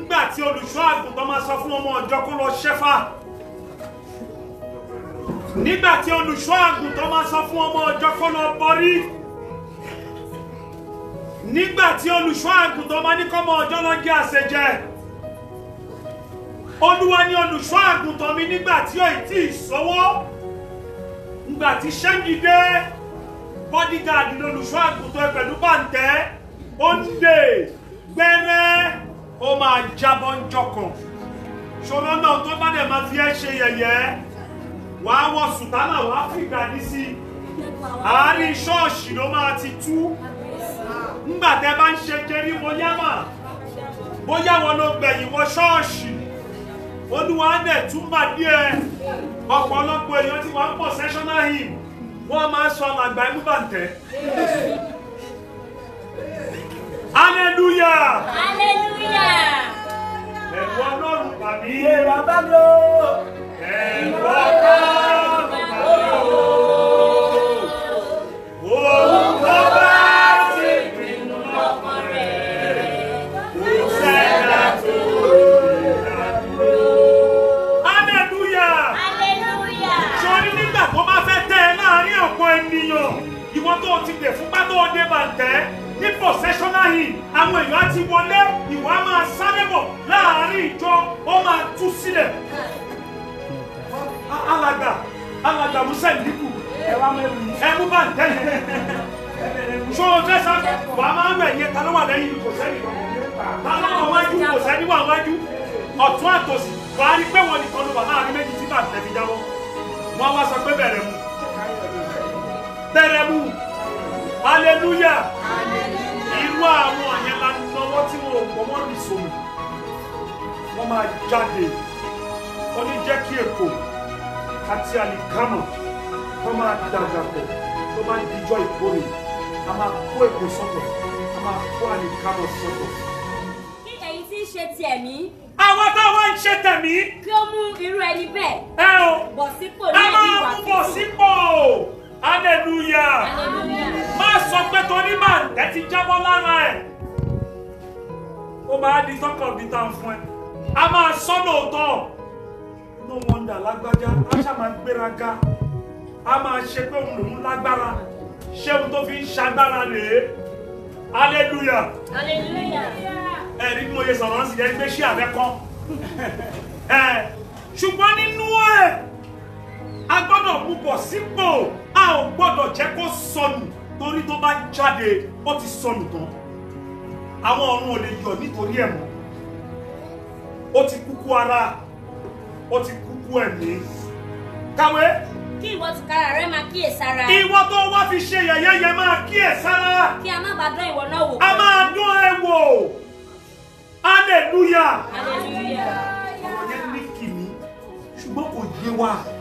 nígbà tí olùṣọ́ àgùntàn máa sọ fún ọmọ ọjọ́ kó lọ ṣẹ́fà nígbà tí olùṣọ́ àgùntàn máa sọ fún ọmọ ọjọ́ kó lọ bọrí nígbà tí olùṣọ́ àgùntàn máa ní kọ́mọ ọjọ́ lọ jẹ́ àṣejẹ olúwa ní olùṣọ́ àgùntàn mi nígbà tí ó ì tí ì sọ́wọ́ nígbà tí ṣẹ́ńgì dé bọ́dígàdì lolùṣọ́ àgùntàn ẹ pẹ̀lú bàǹtẹ́ ó ń dè gbẹ́rẹ́ ó máa jábọ́ ń jọkàn ṣòro náà tó bá dẹ̀ máa fi ẹ́ ṣe yẹ̀yẹ́ wàá wọ sùtánà wàá fìgbà ní sí i àárín ṣọ́ọ̀ṣì ló máa ti tú ńgbà tẹ́ bá ń ṣe kiri mo yámà bóyá wọn ló gbẹ̀yìn wọ ṣọ́ọ̀ṣì olúwa dẹ̀ túmbà díẹ̀ ọ̀pọ̀lọpọ̀ èèyàn tí wọ́n ń pọ̀ sessional hymn wọ́n máa ń sọ àgbà ẹ̀mú bàǹtẹ́. hallelujah Hallelujah. ẹ̀rù ọlọ́run tàbí Iye bàbá mi o. ẹ̀rù ọlọ́run tàbí òun tó bá ti pinnu lọ́kàn rẹ̀ kò sẹ́dá tó lè dá dúró. hallelujah Hallelujah. sọrí nígbà tó bá fẹ́ tẹ́ ẹ láàrin ọ̀pọ̀ ènìyàn ìwọ tó ti dè fún pátó ọdẹ bàǹtẹ́ ní processional hymn àwọn èèyàn á ti wọlé ìwà máa sáré bọ̀ láàrin ìjọ ó máa tú sílẹ̀. A- alàgbà alàgbà musa ìdíkù Ẹ wá mẹ́rin yìí. ẹmú bàǹtẹ́ yẹn ṣó o fẹ́ sá wà á máa ń rẹ̀ yẹn ta ló wà lẹ́yìn kò sẹ́yìn ta ló wà wájú kò sẹ́ni wà wájú ọ̀tún àtòsí wà á rí pé wọn nìkan ló wà láàrin méjì tí bàǹtẹ́ fi jábọ́ wọn wá sọ pé bẹ̀rẹ̀ mu bẹ̀rẹ̀ mu hallelujah irú àwọn yẹn la nọwọ́ tí wọn ò gbọ́ wọ́n rì sómi wọ́n máa jáde wọ́n ní jẹ́ kí èkó àti àlìkámọ̀ tó máa dàgbà pọ̀ tó máa dijọ́ ìkórè a máa kó èkó sọ́tọ̀ a máa kó àlìkámọ̀ sọ́tọ̀. Kí èyí tí ń ṣe ti ẹ̀mí àwọn táwọn ń ṣe tẹ̀mí kí ó mú irú ẹni bẹ́ẹ̀ ẹ o bọ̀ sípò a ní ẹ̀mí máa ìwà mú bọ̀ tútù. sípò hallelujah Hallelujah. má sọ pé torí máa ẹ ti jábọ́ lára ẹ̀ ó máa di tọkàn bí tán fún ẹ a máa sọ lóòótọ́ no wonder lágbájá a ṣáà máa gbéraga a máa ṣe pé òun lòún lágbára ṣé òun tó fi ń ṣagbára rèé hallelujah Hallelujah. ẹ̀rí bí mo yẹ sọ̀rọ̀ sí ẹni pé ṣé àbẹ́ kan ẹ̀ ṣùgbọ́n nínú ẹ̀ a gbọ́dọ̀ mú bọ̀ sípò a ò gbọ́dọ̀ jẹ́ kó sọnù torí tó bá jáde ó ti sọnù tán àwọn ọ̀run ò lè yọ̀ nítorí ẹ̀ mọ́ ó ti kúkú ara ó ti kúkú ẹ̀mí kàwé Kí ìwọ tìkára rẹ máa kíyèsára. ìwọ tó wá fi ṣe yẹ̀yẹ́ yẹn máa kíyè sára Kí a má bàa dán ìwọ náà wò. a máa dún ẹ wò hallelujah Hallelujah. ọ̀rọ̀ yẹn ní kìíní ṣùgbọ́n kò yé wa